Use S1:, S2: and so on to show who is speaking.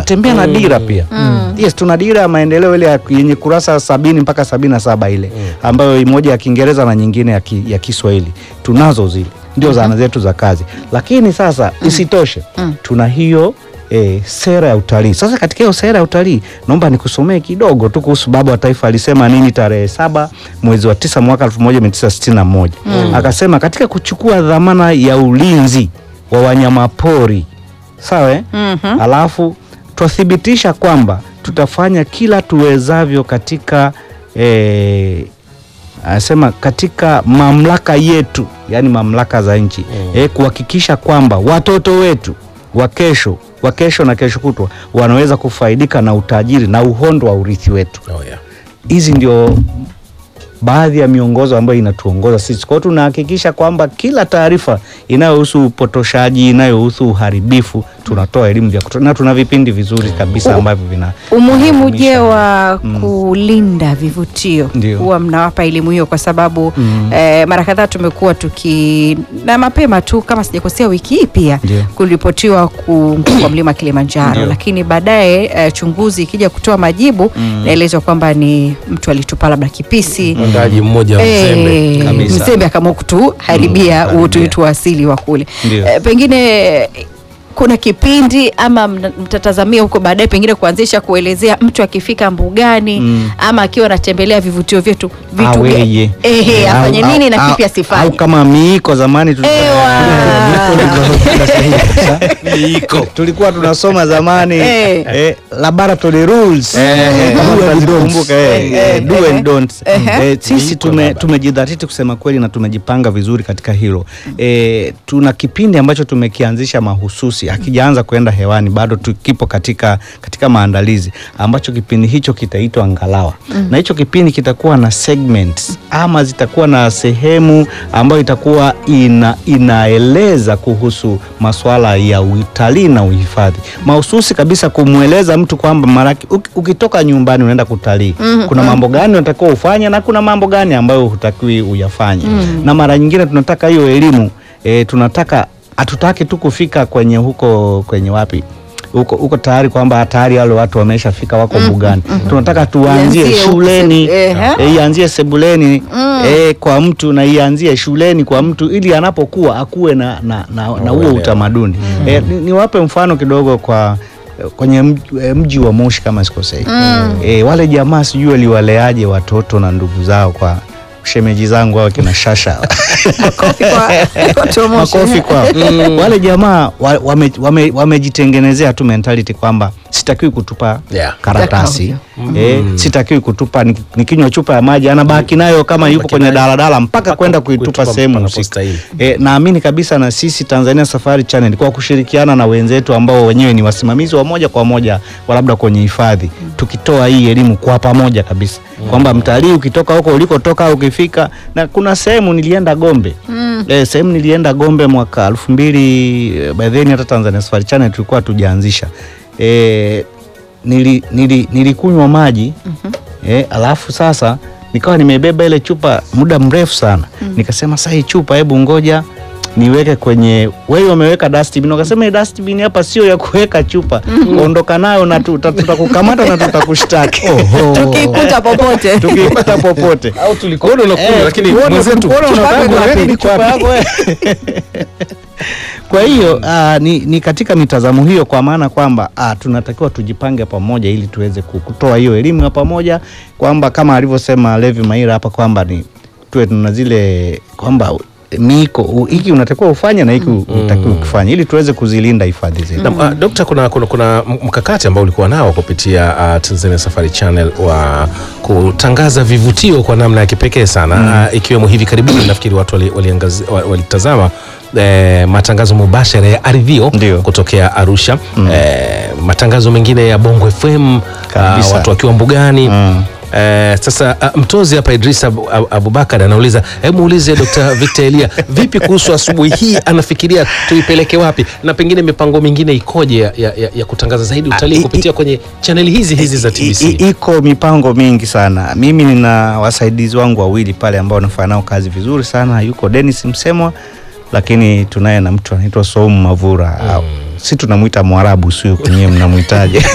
S1: tunatembea na dira pia yes tuna dira ya maendeleo ile ya- yenye kurasa sabini mpaka sabini na saba ile ambayo moja ya kiingereza na nyingine ya, ki, ya kiswahili tunazo zile ndio zana zetu za kazi lakini sasa isitoshe tuna hiyo E, sera ya utalii sasa katika hiyo sera ya utalii naomba nikusomee kidogo tu kuhusu baba wa taifa alisema nini tarehe saba mwezi wa tisa mwaka 1961 akasema katika kuchukua dhamana ya ulinzi wa wanyamapori sawa eh?
S2: Mhm.
S1: alafu twathibitisha kwamba tutafanya kila tuwezavyo katika eh, anasema katika mamlaka yetu yani mamlaka za nchi eh, kuhakikisha kwamba watoto wetu wa kesho wa kesho na kesho kutwa wanaweza kufaidika na utajiri na uhondo wa urithi wetu
S3: Oh, yeah.
S1: hizi ndio baadhi ya miongozo ambayo inatuongoza sisi. Kwa hiyo tunahakikisha kwamba kila taarifa inayohusu upotoshaji, inayohusu uharibifu, tunatoa elimu vya kutosha na tuna vipindi vizuri kabisa ambavyo vina
S2: Umuhimu je
S1: vinaelimisha.
S2: wa kulinda vivutio
S1: Ndio.
S2: huwa mnawapa elimu hiyo kwa sababu eh, mara kadhaa tumekuwa tuki na mapema tu kama sijakosea wiki hii pia
S1: Ndio.
S2: kuripotiwa kuanguka kwa mlima Kilimanjaro,
S1: Ndio.
S2: lakini baadaye eh, chunguzi ikija kutoa majibu naelezwa kwamba ni mtu alitupa labda kipisi
S3: Mwandaji mmoja wa mzembe
S2: Eh,
S1: Kabisa.
S2: mzembe akaamua kutuharibia
S1: Mm,
S2: utu wetu wa asili wa kule.
S1: Ndio.
S2: Eh, pengine kuna kipindi ama mna- mtatazamia huko baadaye pengine kuanzisha kuelezea mtu akifika mbugani
S1: Mm.
S2: ama akiwa anatembelea vivutio vyetu vitu
S1: aweye.
S2: gani- ehe,
S1: Au-
S2: afanye
S1: au-
S2: nini na
S1: au-
S2: kipi
S1: au
S2: asifanye.
S1: kama miiko zamani tulikuwa-
S3: Miiko.
S1: tulikuwa tunasoma zamani
S2: Eh.
S1: eh, laboratory rules
S3: Eh,
S1: kama
S3: do and
S1: tunazikumbuka, eh,
S2: Eh,
S1: eh, do
S2: eh,
S1: and don'ts.
S2: eh.
S1: Eh, sisi
S3: Miiko
S1: tume,
S3: labda.
S1: tumejidhatiti kusema kweli na tumejipanga vizuri katika hilo eh, tuna kipindi ambacho tumekianzisha mahususi akijaanza kwenda hewani bado tukipo katika, katika maandalizi ambacho kipindi hicho kitaitwa ngalawa na hicho kipindi kitakuwa na segments ama zitakuwa na sehemu ambayo itakuwa ina, inaeleza kuhusu masuala ya utalii na uhifadhi mahususi kabisa kumweleza mtu kwamba maraki uki- ukitoka nyumbani unaenda kutalii kuna mambo gani unatakiwa ufanye na kuna mambo gani ambayo hutakiwi uyafanye na mara nyingine tunataka hiyo elimu e, tunataka hatutaki tu kufika kwenye huko kwenye wapi huko huko tayari kwamba tayari wale watu wameshafika wako mbugani tunataka tuanzie
S2: Ianzie huko
S1: shuleni
S2: se- ehe.
S1: e, ianzie sebuleni e, kwa mtu na ianzie shuleni kwa mtu ili anapokuwa akuwe na, na, na, na huo
S3: Uelewa.
S1: utamaduni e, ni- niwape mfano kidogo kwa kwenye mji, eh, mji wa Moshi kama sikosei e, wale jamaa sijui waliwaleaje watoto na ndugu zao kwa shemeji zangu hao kina Shasha
S2: Makofi kwa watu wa Moshi.
S1: makofi kwao. Wale jamaa wa- wame- wame- wamejitengenezea tu mentality kwamba sitakiwi kutupa
S3: Yeah.
S1: karatasi eh, sitakiwi kutupa ni- nikinywa chupa ya maji anabaki nayo kama yuko kwenye
S3: nayo.
S1: daladala mpaka
S3: Mpaka
S1: kwenda
S3: kuitupa
S1: kuitupa sehemu husika.
S3: panapostahili.
S1: E, naamini kabisa na sisi Tanzania Safari Channel kwa kushirikiana na wenzetu ambao wenyewe ni wasimamizi wa moja kwa moja wa labda kwenye hifadhi, tukitoa hii elimu kwa pamoja kabisa kwamba mtalii ukitoka huko ulikotoka au ukifika, na kuna sehemu nilienda Gombe e, sehemu nilienda Gombe mwaka elfu mbili eh, by then hata Tanzania Safari Channel tulikuwa tujaanzisha e, nili, nili, nilikunywa maji e, alafu sasa nikawa nimebeba ile chupa muda mrefu sana nikasema sasa hii chupa hebu ngoja niweke kwenye wewe wameweka dustbin wakasema hii dustbin hapa sio ya kuweka chupa ondoka nayo na tuta- tutakukamata na tutakushtaki
S2: Tukikuta popote
S1: tukipata popote
S3: au tulikuona unakunywa
S1: Eh,
S3: lakini
S1: tukuona-
S3: mwenzetu
S1: tukuona
S2: chupa
S1: unataka
S2: yako
S1: kuweka
S2: wapi?
S1: chupa yako wewe. Kwa hiyo ah, ni, ni katika mitazamo hiyo, kwa maana kwamba ah, tunatakiwa tujipange pamoja ili tuweze ku- kutoa hiyo elimu ya pamoja, kwamba kama alivyosema Levi Maira hapa kwamba ni tuwe tuna zile kwamba miko u- hiki unatakiwa ufanye na hiki utakiwa ukifanya ili tuweze kuzilinda hifadhi zetu.
S3: Na, uh, Dokta, kuna, kuna, kuna mkakati ambao ulikuwa nao kupitia uh, Tanzania Safari Channel wa kutangaza vivutio kwa namna ya kipekee sana uh, ikiwemo hivi karibuni nafikiri watu walitazama wali, wali walitazama, eh, matangazo mubashara ya Ardhio
S1: Ndio.
S3: kutokea Arusha eh, matangazo mengine ya Bongo FM uh,
S1: Kabisa.
S3: watu wakiwa mbugani
S1: Mm.
S3: Eh, sasa uh, mtozi hapa Idris Abu- Abu- Abubakar anauliza, hebu muulize Dr. Victor Elia vipi kuhusu asubuhi hii, anafikiria tuipeleke wapi na pengine mipango mingine ikoje ya, ya, ya, ya kutangaza zaidi
S1: Ah,
S3: utalii
S1: i-
S3: kupitia kwenye chaneli hizi hizi za
S1: I-
S3: TBC.
S1: i- iko mipango mingi sana. Mimi nina wasaidizi wangu wawili pale ambao nafanya nao kazi vizuri sana. Yuko Dennis Msemwa, lakini tunaye na mtu anaitwa Saumu Mavura. Si tunamwita Mwarabu, sio kwenyewe mnamwitaje?